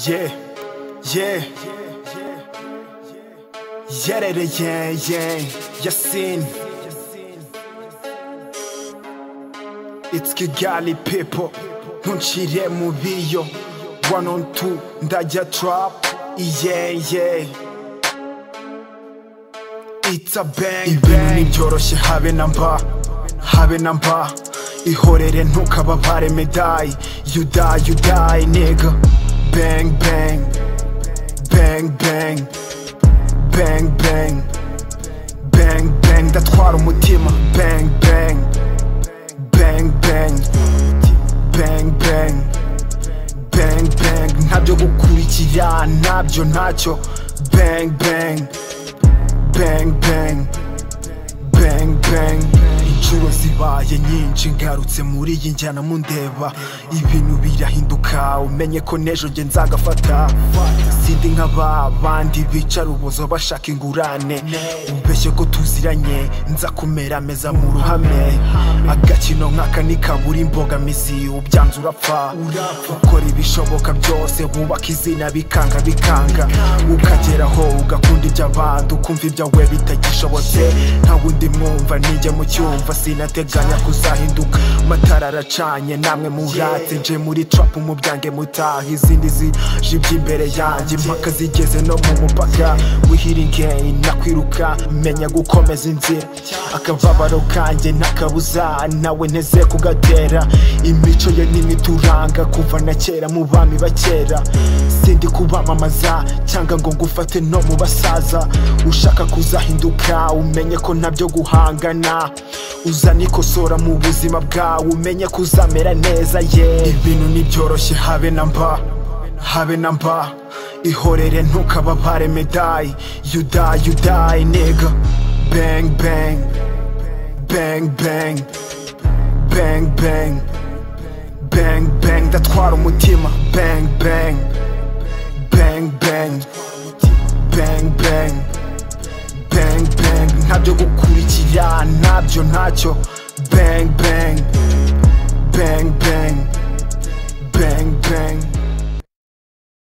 Yeah, yeah, yerereye yeah, yasin It's Kigali people ntuncire mu biyo one on two ndajya trap yeah yeah It's a bang ibintu bang ntibyoroshye habe na mba habe na mba ihorere ntukababare medayi you die you die nigga bang bang bang bang bang bang bang bang ndatwara umutima bang bang bang bang bang bang bang bang ntabyo gukurikira ntabyo ntacyo bang bang bang bang bang bang inshuro zibaye nyinshi ngarutse muri iyi njyana mundeba ibintu birahinduka umenye ko n'ejo nge nzagafata sindi nka ba bandi bica rubozo bashaka ingurane ubeshye ko tuziranye nza kumera meza mu ruhame agakino nk'aka ntikabura imbogamizi ubyanze urapfa ukora ibishoboka byose wubaka izina bikanga bikanga ukageraho ugakunda iby'abandi ukumva ibyawe bitagishobotse nta wundi mwumva nijya mu cyumva sinateganya kuzahinduka amatara aracanye namwe muratse nje muri trapu mubyange mutaha izindi zijibye imbere yanjye impaka zigeze no mu mupaka wihiringeyi nakwiruka menya gukomeza inzira akababaro kanjye ntakabuza nawe nteze kugatera imico ye n'imituranga kuva na kera mu bami ba kera sindi kubamamaza cyangwa ngo ngufate no mu basaza ushaka kuzahinduka umenye ko ntabyo guhangana uzana ikosora mu buzima bwawe umenye ko uzamera neza ye ibintu ntibyoroshye habe na mba habe na mba ihorere ntukababare medayi you die you die nigga bang bang bang bang bang bang bang bang ndatwara umutima bang bang bang bang bang bang bang bang ntabyo gukurikira ntabyo ntacyo bang bang